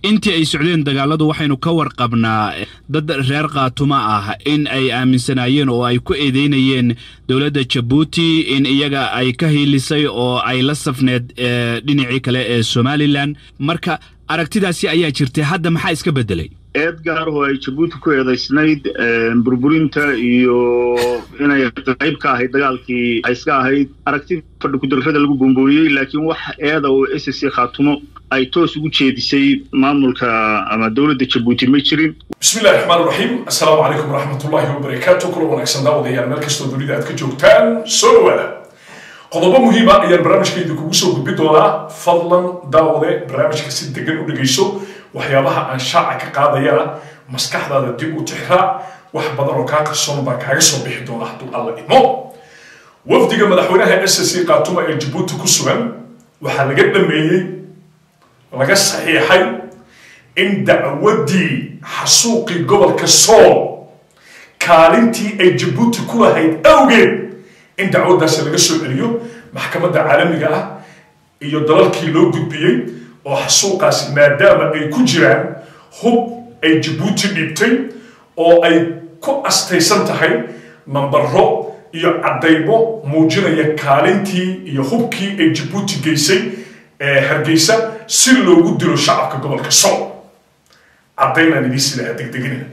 intii ay socdeen dagaaladu waxaynu ka warqabnaa dad reer khaatuma ah in ay aaminsanaayeen oo ay ku eedeynayeen dowladda jabuuti in iyaga ay ka hiilisay oo ay la safneed dhinacii kale ee somalilan marka aragtidaasi ayaa jirtay hadda maxaa iska beddelay eed gaar oo ay jabuuti ku eedaysnayd burburinta iyo inay qayb ka ahayd dagaalkii ay iska ahayd aragtida fadhi kudarrada lagu bombooniyey laakiin wax eeda oo s c khaatumo ay toos ugu jeedisay maamulka ama dowladda jabuuti ma jirin bismillahi raxmaan raxiim assalaamu calaykum waraxmatullaahi wabarakaatu kula wanaagsan daawadayaal meel kastoo dunida aad ka joogtaan soo dhawaada qodobo muhiima ayaan barnaamijkayda kugu soo gudbi doonaa fadlan daawade barnaamijka si degan u dhegayso waxyaabaha aan shaaca ka qaadayana maskaxdaada dib u tixraac wax badan oo kaa qarsoon baa kaaga soo bixi doona hadduu alla idmo wafdiga madaxweynaha s c khaatuma ee jabuuti ku sugan waxaa laga dhameeyey laga saxiixay in dacwaddii xasuuqii gobolka sool kaalintii ay jabuuti ku lahayd awgeed in dacwaddaasi laga soo celiyo maxkamadda caalamiga ah iyo dalalkii loo gudbiyey oo xasuuqaasi maadaama ay ku jiraan hub ay jabuuti dhiibtay oo ay ku astaysan tahay nambaro iyo caddaymo muujinaya kaalintii iyo hubkii ay jabuuti geysay ee hargeysa si loogu dilo shacabka gobolka sool caddaynaan idiin sidaa degdeginina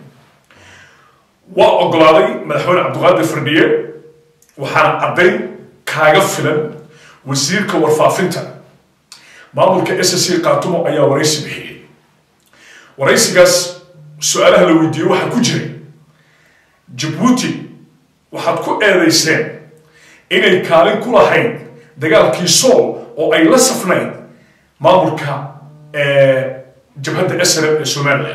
waa ogolaaday madaxweyne cabdiqaadir fardhiye waxaana caddayn kaaga filan wasiirka warfaafinta maamulka s c khaatumo ayaa waraysi bixiyey waraysigaas su-aalaha la weydiiyey waxaa ku jiray jabuuti waxaad ku eedayseen inay kaalin ku lahayd dagaalkii sool oo ay la safnayd maamulka jabhadda srm ee somalilan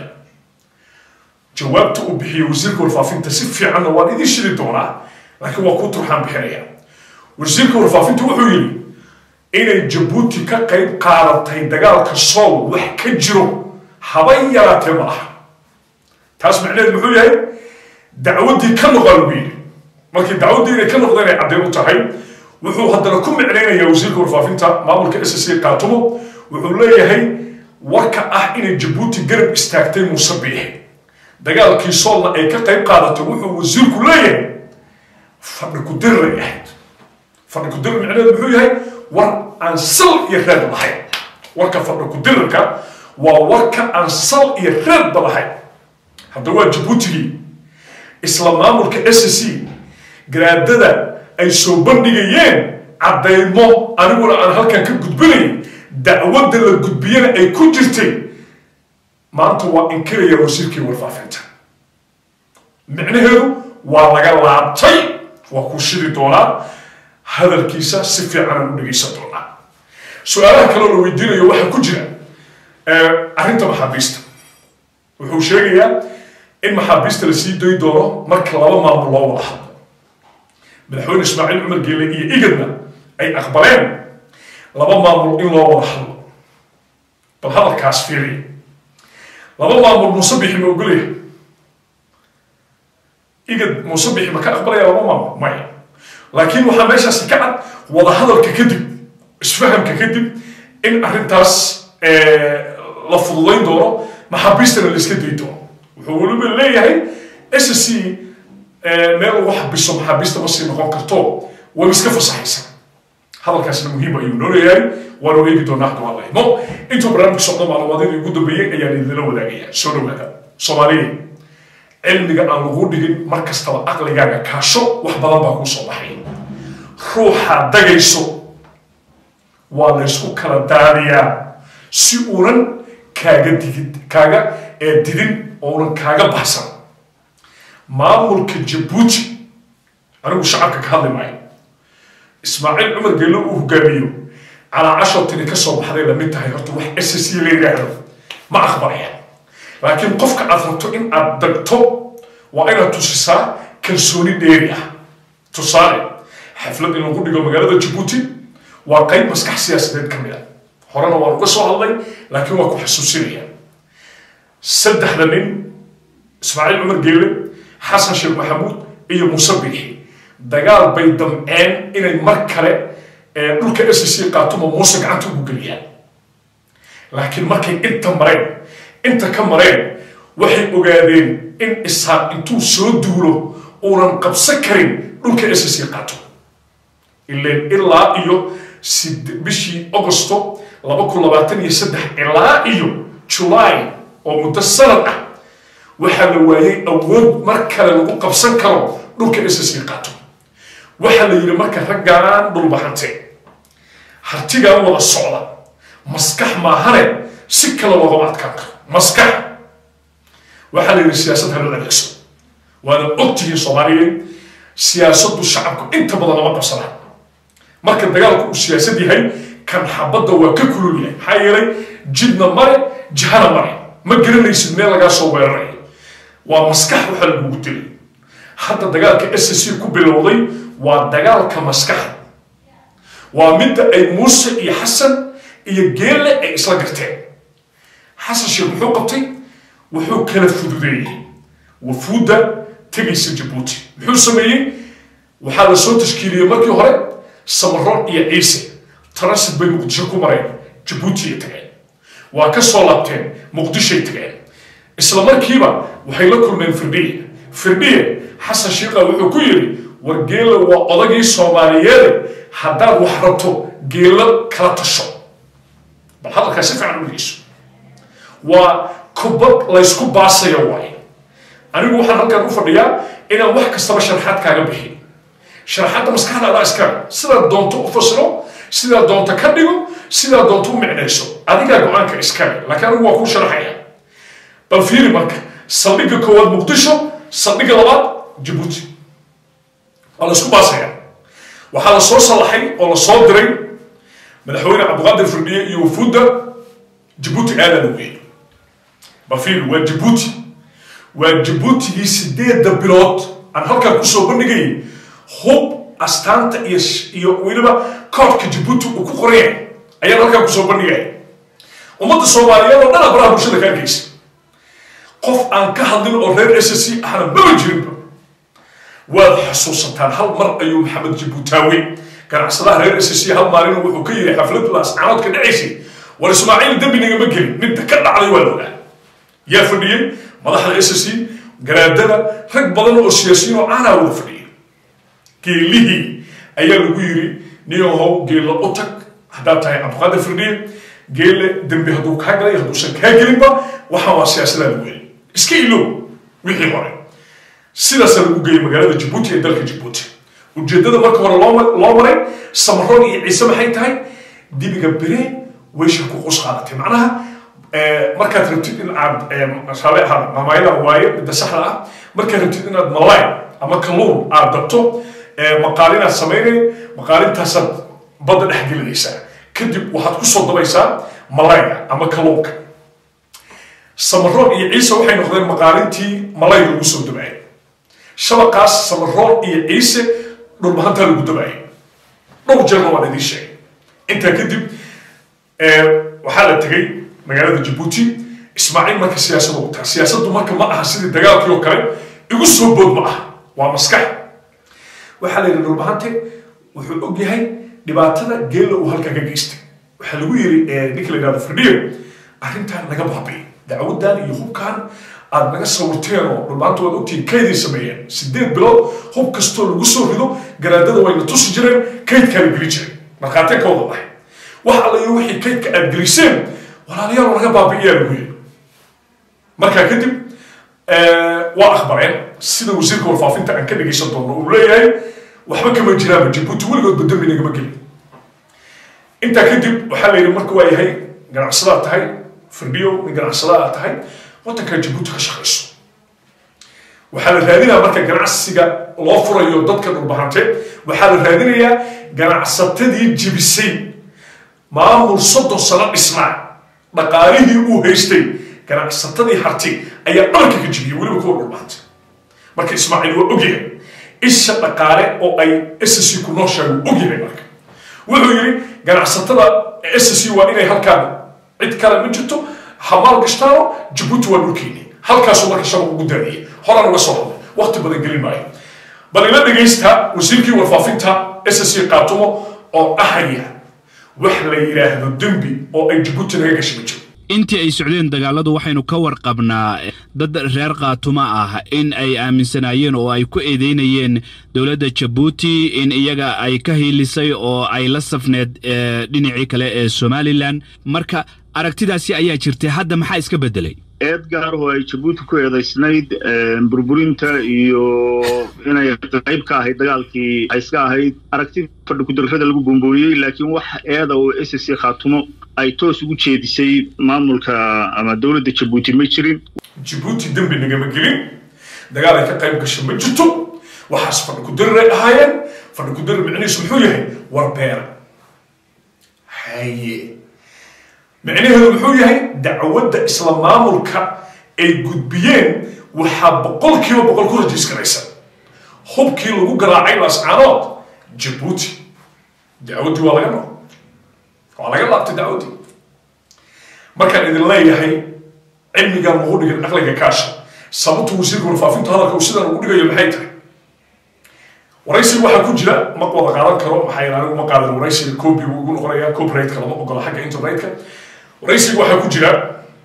jawaabta uu bixiyey wasiirka warfaafinta si fiicanna waan idiin shidi doonaa laakiin waa kuu turxaan bixinaya wasiirka warfaafinta wuxuu yidhi inay jabuuti ka qayb qaadatay dagaalka sool wax ka jiro habay yaraatee ma aha taas macneheed muxuu yahay dacwaddii ka noqaa lagu yidhi markii dacwaddii inay ka noqda inay caddayn u tahay wuxuu haddana ku micnaynayaa wasiirka warfaafinta maamulka s c khaatumo wuxuu leeyahay warka ah inay jabuuti garab istaagtay muuse biixi dagaalkii soolna ay ka qayb qaadatay wuxuu wasiirku leeyahay fadhi kudiray ahayd fadhi kudir micneheed muxuu yahay war aan sal iyo reed lahayn warka fadhi kudirarka waa warka aan sal iyo reedba lahayn hadda waa jabuutigii isla maamulka s c garaadada ay soo bandhigayeen caddaymo aniguna aan halkan ka gudbinay dacwadda la gudbiyana ay ku jirtay maanta waa inkiraya wasiirkii warfaafinta micnaheedu waa laga laabtay waa kuu shidi doonaa hadalkiisa si fiican aan u dhegaysan doonaa su-aalaha kaloo la weydiinayo waxaa ku jira arrinta maxaabiista wuxuu sheegayaa in maxaabiista la sii doy doono marka laba maamul loo wada hadlo madaxweyne ismaaciil cumar geele iyo igadna ay aqbaleen laba maamul in loo wada hadlo bal hadalkaas fiiriya laba maamul muuse bixi ma ogolaya igad muuse bixi ma ka aqbalaya laba maamul maya laakiin waxaa meeshaasi ka cad wadahadalka kadib isfahamka kadib in arrintaas la fududayn doono maxaabiistana la iska day doono wuxuu weliba leeyahay s c meel lagu xabiso maxaabiista ma sii noqon karto way iska fasaxaysa hadalkaasna muhiim ayuu noo leeyahay waanu eegi doonaa hadda waa lahimo intuu barnaamijka socdo macluumaadadii ugu dambeeyey ayaan idinla wadaagaya soo dhawaada soomaaliya cilmiga aan lagu dhigin mar kastaba aqligaaga kaasho wax badan baa kuu soo baxay ruuxa dagayso waa laysku kala daadiyaa si uunan kaaga digid kaaga ee didin ounan kaaga baxsan maamulka jabuuti anigu shacabka ka hadli maayo ismaaciil cumar geelo uu hogaamiyo calaa cashartini ka soo baxday lamid tahay horta wax s c la yidhaahdo ma aqbalaya laakiin qofka aad rabto in aad dagto waa inaad tusisaa kalsooni dheeri ah tusaale xaflad in lagu dhigo magaalada jabuuti waa qayb maskax siyaasadeed ka mid a horena waan uga soo hadlay laakiin waa ku xasuusinaya saddexda nin ismaaciil cumar geele xasan sheekh maxamuud iyo muuse biixi dagaal bay damceen inay mar kale dhulka s c qaatumo muuse gacanta ugu geliyaan laakiin markay inta mareen inta ka mareen waxay ogaadeen in isaaq intuu soo duulo uunan qabsan karin dhulka s c qaato ileen ilaa iyo bishii augusto laba kun labaatan iyo saddex ilaa iyo julaay oo muddo sanad ah waxaa la waayay awood mar kale lagu qabsan karo dhulka s c qaato waxaa la yidhi marka raggaan dhulbahante hartigaan wada socda maskax maahane si kale loogama adkaan karo maskax waxaa la yidhi siyaasad haloo adeegso waana ogtihiin soomaaliyeed siyaasaddu shacabku inta badan lama qabsanaa marka dagaalku uu siyaasad yahay kan xabadda waa ka kulul yahay maxaa yeelay jidna mare jihana mare ma garanaysid meel lagaa soo weerarayo waa maskax waxa lagugu dilay hadda dagaalka s c ku bilowday waa dagaalka maskaxa waa midda ay muuse iyo xasan iyo geelle ay isla garteen xasan sheekh muxuu qabtay wuxuu kala fududeeyey wafuudda tegaysa jabuuti muxuu sameeyey waxaa la soo tashkiiliyey markii hore samaroon iyo ciise transit bay muqdisho ku mareen jabuuti ay tageen waa ka soo laabteen muqdishoay tageen isla markiiba waxay la kulmeen firdhiye firdhiye xasan shiiqa wuxuu ku yidhi war geela waa odagii soomaaliyeede haddaad wax rabto geelo kala tasho bal hadalkaa si fiican udhegeyso waa kubad laysku baasayo waaye anigu waxaan halkaan u fadhiyaa inaan wax kastaba sharxaad kaaga bixin sharxadda maskaxda adaa iskale sidaad doonto u fasiro sidaad doonto ka dhigo sidaad doonto u micnayso adigaa go-aanka iskale laakiin anigu waa kuu sharaxaya bal fiiri marka saldhigga koowaad muqdisho saldhigga labaad jabuuti waa laysku baasaya waxaa la soo sallaxay oo la soo diray madaxweyne cabdiqaadir firdhiye iyo wafuudda jabuuti aadaa la weeyey bal fiiri waa jabuuti waa jabuutigii sideedda bilood aan halkaan kusoo bandhigayay hub astaanta iyo iyo weliba koodhka jabuuti uu ku qoraya ayaan halkaan kusoo bandhigaya ummadda soomaaliyeed oo dhana baraha bulshada ka arkaysa qof aan ka hadlin oo reer s c ahna maba jirinba waad xasuusataan hal mar ayuu maxamed jabuutaawe ganacsadaha reer s c hal maalin wuxuu ka yidhi xaflad laascaanood ka dhacaysay war ismaaciil dembi nagama gelin midda ka dhacday waa loogaa yaa fadhiyey madaxda s c garaadada rag badan oo siyaasiyiin oo aanaa wada fadhiyay geelihii ayaa lagu yidhi niyahow geella u tag haddaad tahay cabdiqaadir firdhiye geelle dembi hadduu kaa galay hadduusan kaa gelinba waxaan waa siyaasadaa lagu yeli iska ilow wixii hore sidaasaa lagu geeyey magaalada jabuuti ee dalka jabuuti ujeeddada marka hore loo maray samaroon iyo ciise maxay tahay dibiga bere weysha ku qus qaadatay macnaha markaad rabtid in aad raale ahaada maamaayada waaye midda saxda ah markaad rabtid inaad malaay ama kalluun aad dabto maqaalinaad samaynay maqaalintaasaad badda dhex gelinaysaa kadib waxaad kusoo dabaysaa malayga ama kalluunka samaroon iyo ciise waxay noqdeen maqaalintii malayga lagu soo dabaayay shabaqaas samaroon iyo ciise dhulmahantaa lagu dabaayay dhowr jeerna waan idiin sheegay intaa kadib waxaa la tegay magaalada jabuuti ismaaciil marka siyaasada u taha siyaasaddu marka ma aha sidii dagaalkii oo kale igu soo bood ma aha waa maskax waxaa la yidhi dhulbahante wuxuu og yahay dhibaatada geella uu halkaa ka geystay waxaa lagu yidhi ninka la yidhahdo firdhiyo arrintan naga baabi'i dacwadan iyo hubkan aad naga sawirteen oo dhulbahanta waad ogtihiin kayday sameeyeen sideed bilood hub kastoo lagu soo rido garaadada wayna tusi jireen kaydkaa la geli jiray markhaateen ka wada dhahay wax alla iyo wixii kaydka aad geliseen walaalayaal naga baabi'iyaa lagu yidhi markaa kadib waa akhbareen sida wasiirka warfaafinta aan ka dhegaysan doono uu leeyahay waxba kama jiraanba jabuuti weligood badambi nagama gelin intaa kadib waxaa la yidhi marka waa yahay ganacsadaad tahay firdhiyo nin ganacsada aad tahay waddankaa jabuuti ka shaqayso waxaa la raadinayaa marka ganacsiga loo furayo dadka dhulbahante waxaa la raadinayaa ganacsatadii jibisay maamul soddon sano dhisnaa dhaqaalihii uu haystay ganacsatadii harti ayaa dhabarka ka jibiyey weliba kuwa dhulbahante marka ismaaciil waa ogyahay isha dhaqaale oo ay ssc ku nooshahay wuu ogyahay marka wuxuu yidhi ganacsatada ssc waa inay halkaan cid kale ma jirto hamaal gashtaano jabuuti waa dhulkeeni halkaasuu marka shabaq ugu daadiyey horaan uga soo hadlay waqti badan gelin maayo bal ila dhegaysta wasiirkii warfaafinta ssc qaatumo oo dhahaya wax la yidhaahdo dembi oo ay jabuuti naga gashay ma jiro intii ay socdeen dagaaladu waxaynu ka warqabnaa dad reer khaatuma ah in ay aaminsanaayeen oo ay ku eedeynayeen dowladda jabuuti in iyaga ay ka hiilisay oo ay la safneed dhinacii kale ee somalilan marka aragtidaasi ayaa jirtay hadda maxaa iska beddelay eed gaar oo ay jabuuti ku eedaysnayd burburinta iyo inay qayb ka ahayd dagaalkii ay iska ahayd aragti fadhi kudarrada lagu bombooyey laakiin wax eeda oo s c khaatumo ay toos ugu jeedisay maamulka ama dowladda jabuuti ma jirin jabuuti dembi nagama gelin dagaal ay ka qayb gasho ma jirto waxaas fadhi kudaray ahaayeen fadhi kudarar micnihiisu muxuu yahay war beera haye micnaheedu muxuu yahay dacwadda isla maamulka ay gudbiyeen waxaa boqol kiiba boqol ku rajiiskaraysa hubkii lagu garaacay laascaanood jabuuti dacwaddii waa laga no waa laga laabtay dacwaddii markaan idin leeyahay cilmigan ugu dhigin aqliga kaasha sababtu wasiirka warfaafinta hadalka uu sidan ugu dhigayo maxay tahay waraysiga waxaa ku jira ma wada qaadan karo maxaa yeele anigu ma qaadan waraysiga copy buu igu noqonayaa copyrightka lama ogola xagga internetka waraysiga waxaa ku jira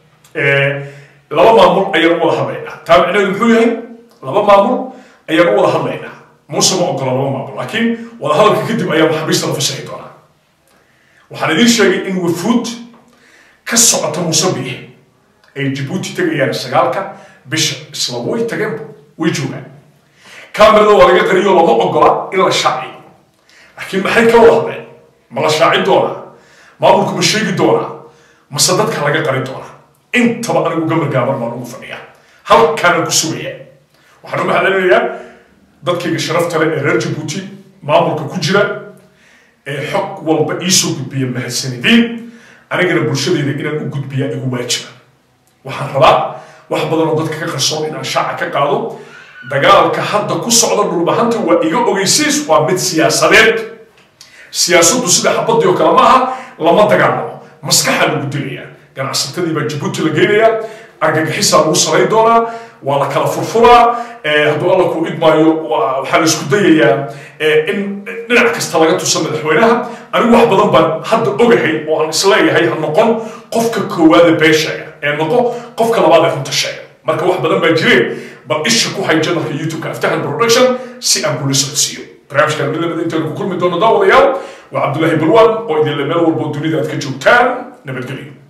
laba maamul ayaan u wada hadlaynaa taa micnaheedu muxuu yahay laba maamul ayaan u wada hadlaynaa muuse ma ogola laba maamul laakiin wada hadalka kadib ayaa maxaabiista la fasaxi doonaa waxaan idiin sheegay in wafuud ka socota muuse biix ay jabuuti tegayaan sagaalka bisha isla way tageen way joogaan kamerada waa laga qariyo lama ogola in la shaaciyo laakiin maxay ka wada hadleen ma la shaaci doonaa maamulku ma sheegi doonaa mase dadka laga qari doonaa intaba anigu gamargaaban baan ugu fadhiyaa halkaana ku sugaya waxaan u mahadcelinayaa dadkayga sharafta leh ee reer jabuuti maamulka ku jira ee xog walba iisoo gudbiya mahadsanidin anigana bulshadayda inaan u gudbiyaa igu waajiba waxaan rabaa wax badan oo dadka ka qarsoon inaan shaaca ka qaado dagaalka hadda ku socda dhulbahanta waa iga ogeysiis waa mid siyaasadeed siyaasaddu sida xabadii oo kale maaha lama dagaalamo maskaxa lagu dilayaa ganacsatadii baa jabuuti la geynayaa argagixisaa lagu samayn doonaa waa la kala furfuraa hadduu alla ku idmaayo waxaa la isku dayayaa in dhinac kasta laga tuso madaxweynaha anigu wax badan baan hadda ogahay oo aan isleeyahay ha noqon qofka koowaada been sheega ee noqo qofka labaad ee runta sheega marka wax badan baa jireen bal isha ku hay janalka youtube-ka aftahan production si aan kula socodsiiyo barnaamijkan mid lamid intaynu ku kulmi doono daawadayaal waa cabdullaahi balwan oo idinle meel walbo dunida aad ka joogtaan nabadgelyo